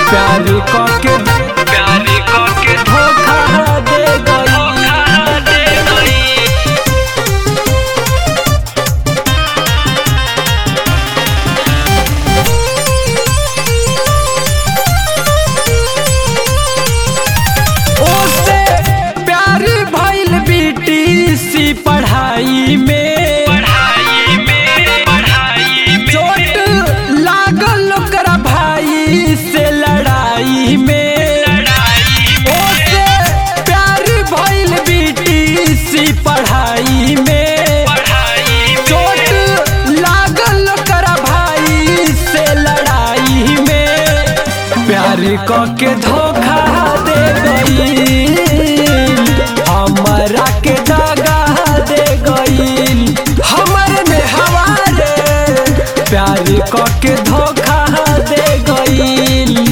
प्यार के प्यार करके धोखा दे गई धोखा दे गई उससे प्यार भइल बीटीसी पढ़ाई में पढ़ाई में पढ़ाई में चोट लागल ओकरा भाई से लड़ाई में लड़ाई उससे प्यार भइल बीटीसी पढ़ाई में पढ़ाई चोट लागल ओकरा भाई से लड़ाई में प्यार क के धोखा दे गई हमरा के दगा दे गई हमर में हवारे प्यार क के धोखा दे गई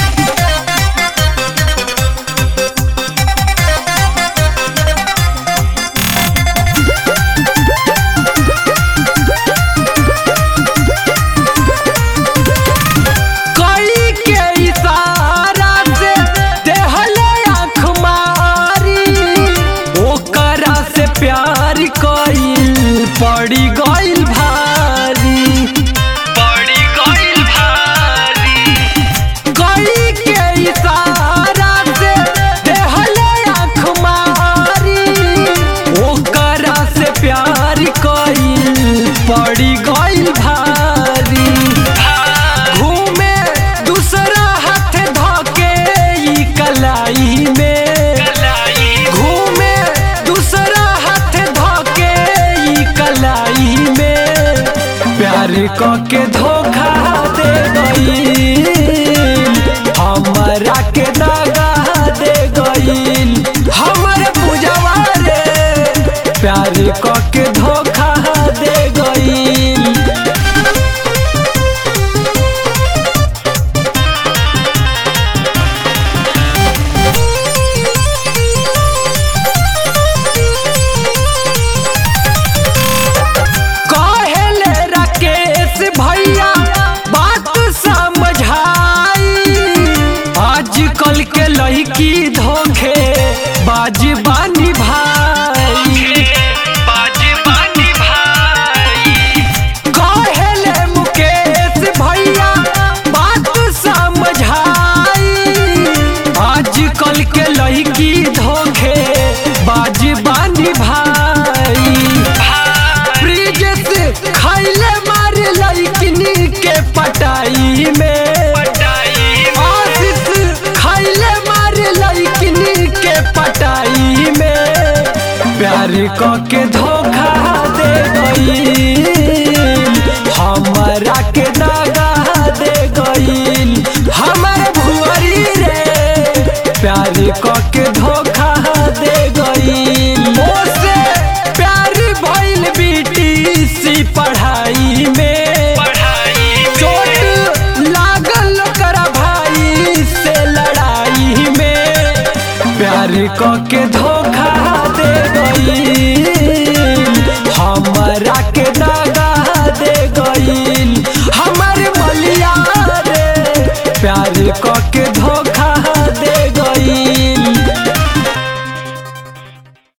कई के इशारा से देहले आँख मारी ओकरा से प्यार कइल पड़ी गइल भारी पड़ी गइल भारी कई के इशारा से देहले आँख मारी ओकरा से प्यार कइल पड़ी गइल भारी घूमे दूसरा हाथ धके ई कलाई में कलाई घूमे दूसरा हाथ धके ई कलाई में प्यार क के धोखा दे गई हमरा के दगा दे गई हमर पूजवा रे प्यार क के धोखा दे गई कहेले राकेश भैया बात समझाई आजकल के लड़की धोखे बाजी बानी भाई बाजी बानी भाई कहेले मुकेश भैया बात समझाई आजकल के लड़की धोखे बाजी बानी भाई ब्रिजेश खैले मारे लड़किनी के पटाई में पटाई आशीष खैले मारे लड़किनी के पटाई में प्यार क के धोखा दे गई हमरा के दगा दे गई हमर भुअरी रे प्यार क के धोखा दे गई ओसे प्यार भइल बीटीसी पढ़ाई में पढ़ाई चोट लागल ओकरा भाई से लड़ाई में प्यार क के धोखा दे गई हमरा के दगा दे गई हमर मलिया रे प्यार क के